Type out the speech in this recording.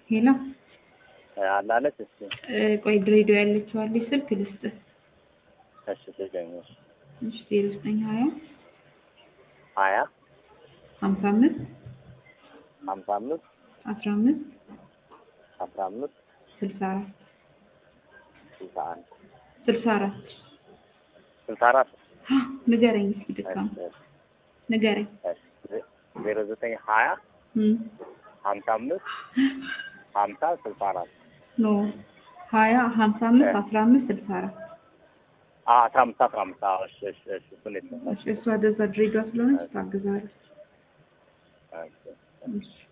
ሄሎ አላለች። እሺ እ፣ ቆይ ድሬዳዋ ያለችው አለች ስልክ ልስጥህ። እሺ ስገኝ እሺ እሺ ዜሮ ዘጠኝ ሀያ ሀያ ሀምሳ አምስት ሀምሳ አምስት አስራ አምስት አስራ አምስት ስልሳ አራት ስልሳ አንድ ስልሳ አራት ስልሳ አራት ንገረኝ እስኪ ድካም ንገረኝ። ዜሮ ዘጠኝ ሀያ እም፣ ሀምሳ አምስት ሀምሳ ስልሳ አራት ኖ ሀያ ሀምሳ አምስት አስራ አምስት ስልሳ አራት አስራ አምስት አስራ አምስት አዎ እሺ እሺ እሺ እሱን የለም እሺ፣ እሷ ደዛ ድሬዳዋ ስለሆነች ታግዛለች። እሺ እሺ